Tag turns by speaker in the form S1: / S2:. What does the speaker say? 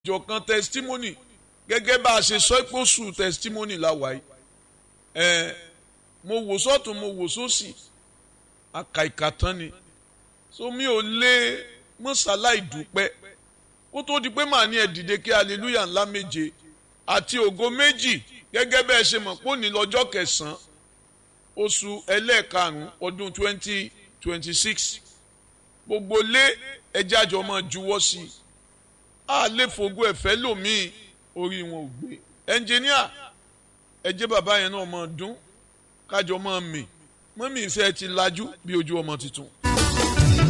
S1: ìjọkan testimony gẹ́gẹ́ bá a ṣe sọ pé oṣù testimony láwàá ẹ̀ mo wò sọ́tún mo wò sósì àkàìkà tán ni so mi ò lè mọ́sálá ìdúpẹ́ kó tó di pé màá ní ẹ dìde kí hallelujah ńlá méje àti ògo méjì gẹ́gẹ́ bẹ́ẹ̀ ṣe mọ̀ pé òní lọ́jọ́ kẹsàn-án oṣù ẹlẹ́ẹ̀karùn-ún ọdún twenty twenty six gbogbo lé ẹjẹ́ àjọ máa juwọ́ sí i a lè fògo ẹ̀fẹ́ lòmíì orí wọn ò gbé ẹnjìníà ẹjẹ́ bàbá yẹn náà máa dún kájọ máa mì mọ́mí ìfẹ́ ti lajú bí ojú ọmọ tuntun.